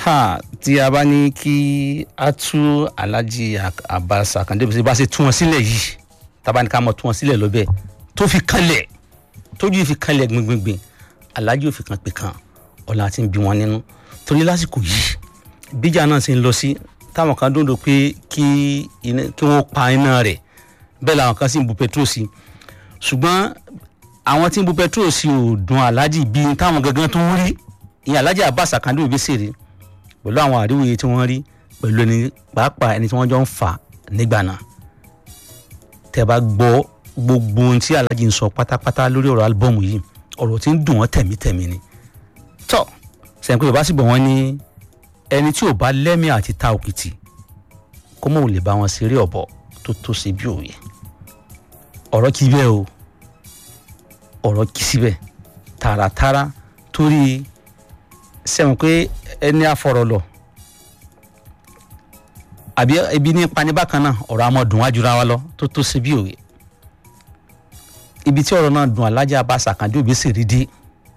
ha tí a bá ní kí a tú alhaji abbas akande bí bá ṣe tú wọn sílẹ̀ yìí tábà ní ká mọ̀ tú wọn sílẹ̀ lọ́bẹ̀ tó fi kanlẹ̀ tójú fi kanlẹ̀ gbìngbìngbìn alhaji ò fi kan pè kan ọ̀la ti ń bí wọn nínú torí lásìkò yìí bíjà náà ti ń lọ sí táwọn kan dúndò pé kí wọ́n pa iná rẹ̀ bẹ́ẹ̀ làwọn kan sì ń bu petrol sí ṣùgbọ́n àwọn tí ń bu petrol sí ò dùn alhaji bíi táwọn gangan tó ń rí ìyẹn alhaji abbas akande òbí sèré pẹ̀lú àwọn àríwòye tí wọ́n rí pẹ̀lú ẹni pàápàá ẹni tí wọ́n jọ ń fà nígbà náà tẹ́ bá gbọ́ gbogbo ohun tí alhaji ń sọ pátápátá lórí ọ̀rọ̀ álbọ́ọ̀mù yìí ọ̀rọ̀ tí ń dùn wọ́n tẹ̀mítẹ̀mí ni tọ́ sẹ́yìn pé yorùbá sì bọ̀ wọ́n ní ẹni tí ò bá lẹ́mìí àti ta òkìtì kó mọ̀ ò lè bá wọn ṣeré ọ̀bọ tó tó ṣe bí òye ọ̀rọ̀ kì í bẹ́ẹ̀ o ọ̀rọ̀ kì í síbẹ̀ tààràtàrà torí sẹ́wọ̀n pé ẹni àfọ̀rọ̀ lọ àbí ibi ní pani bákan náà ọ̀rọ̀ àmọ́ dùn wájú ra wa lọ tó tó ṣe bí òye ibi tí ọ̀rọ̀ náà dùn alájà bá ṣàkàndé òbí sì rí dé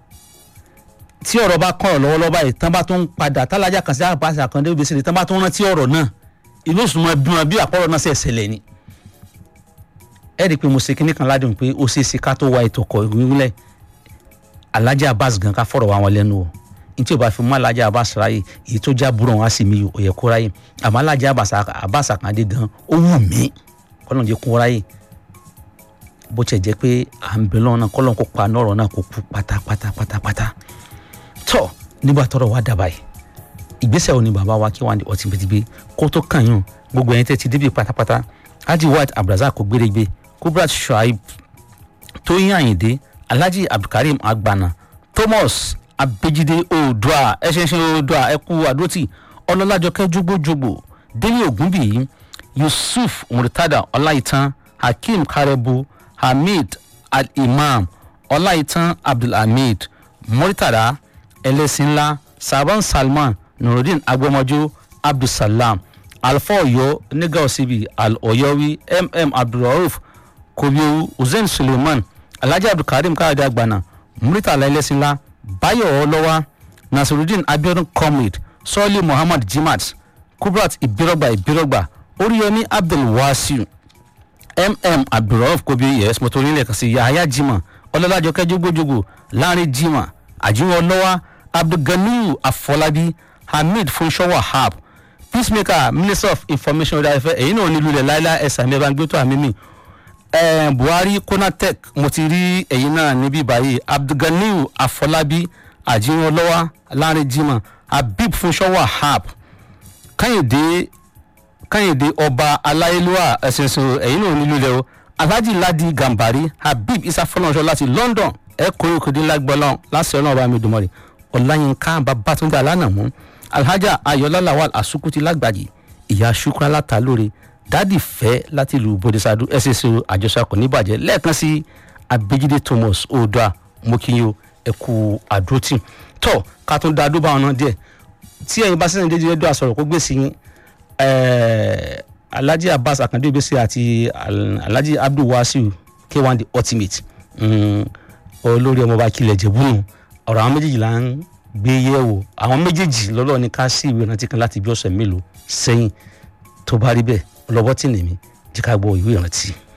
tí ọ̀rọ̀ bá kọ́ ọ̀rọ̀ lọ́wọ́lọ́wọ́ báyìí tán bá tó ń padà tálájà kan sí àbá ṣàkàndé òbí sì rí tán bá tó ń rántí ọ̀rọ̀ náà inú sùnmọ́ bí wọn bí àpọ̀rọ̀ náà ṣe ṣẹlẹ̀ ni ẹ rí i pé mo ṣe kinní kan ládùn pé ó ṣeé ṣe ká tó wa ètò ọkọ̀ ìwúlẹ̀ alájà Abbas gan ká fọ̀rọ̀ wa wọn lẹ́nu o ní tí o bá fi mú alájà Abbas ráyè èyí tó já burú wọn á sì mí o yẹ kó ráyè àmọ́ alájà Abbas Akande gan ó wù mí kọ́nà jẹ́ kó ráyè bó tiẹ̀ jẹ́ pé à ń bẹ lọ́wọ́ náà kọ́lọ́n kó pa nọ́ọ̀rọ̀ náà kó kú pátápátá pátápátá tọ́ nígbà tọ́rọ̀ wá dàbà yìí ìgbésẹ̀ wo ni bàbá wa kí wọ́n di ọtí gbẹdígbé kó tó kàn yín gbogbo ẹ̀yin tẹ́ ti débi pátápátá Haji White Abdulrasaq kò gbérégbé Kubrat Shuaib Tóyìn Àyìndé Alhaji Abdulkareem Agbana Thomas Abejide Oòduà ẹṣẹṣẹ Oòduà ẹkú àdótì Ọlọ́lájọkẹ́ jogbojogbo Délé Ògúnbíyì Yusuf Murtada Ọláìtàn Hakeem Karebu Hamid Al-Imam Ọláìtàn Abdulhamid Murtada Ẹlẹ́sìnlá Saban Salman Nurudeen Agbọmọjọ Abdulsalam Alfa Ọ̀yọ́ Nígà Òsibì Al-Ọ̀yọ́wí MM Abdulrauf Kobiowu Hussein Suleiman Alhaji Abdulkareem Káyọ̀dé Agbana Muritala Ẹlẹ́sìnlá Báyọ̀ Ọlọ́wà Nasirudeen Abiodun Comrade Sọ́ọ́lì Muhammad Jimat Kubrat Ibirogba Ibirogba Oríyọmí Abdulwasiu mm abdulrauf kobi yes motori ilẹ̀ kan sí yahaya jima ọlọ́lájọkẹ́ jogbojogbo láàrin jima àjíwọ̀n ọlọ́wà abdulganiyu afọlábí hamid funṣọ́ wahab peacemaker minister of information ọ̀dà ẹ̀fẹ́ èyí náà nílùú ilẹ̀ láìláì ẹ̀sà mi ẹ̀ bá ń gbé tó àmì mi buhari konatec mo ti rí ẹ̀yìn náà níbí báyìí abdulganiyu afọlábí àjíwọ̀n ọlọ́wà láàrin jima habib funṣọ́ wahab kányìndé kányìndé ọba aláyélúwà ẹ̀sìnsìn ẹ̀yìn náà nílùú ilẹ̀ o alhaji ladi gambari habib isa fọlọ́nṣọ́ láti london ẹ̀ kórè òkèdè lágbọ́lọ́n láti ọlọ́run ọba mi dùnmọ́rì ọláyínká babatunde alánàmú alhaja ayọ̀lá lawal asukuti lágbàjì ìyá shukra látàlóore dádì fẹ́ láti ìlú bodisadu ẹ̀sìnsìn àjọṣepọ̀ níbàjẹ́ lẹ́ẹ̀kan sí abejide thomas oòdùà mokinyo ẹ̀kú àdótì tó ká tún dá dúbà ọ̀nà díẹ̀ tí ẹ̀yin bá sẹ́yìn déjì ẹ̀dọ́ àsọ̀rọ̀ kó gbèsè yín alhaji abbas akande obese àti alhaji abdul wasiu k1 the ultimate olórí ọmọọba kilẹ̀ jẹ̀bùnú ọ̀rọ̀ àwọn méjèèjì là ń gbé yẹ̀wò àwọn méjèèjì lọ́lọ́ ní ká sí ìwé ìrántí kan láti bí ọ̀sẹ̀ mélòó sẹ́yìn tó bá rí bẹ́ẹ̀ ọlọ́bọ́ tì nìmí jẹ́ ká gbọ́ ìwé ìrántí.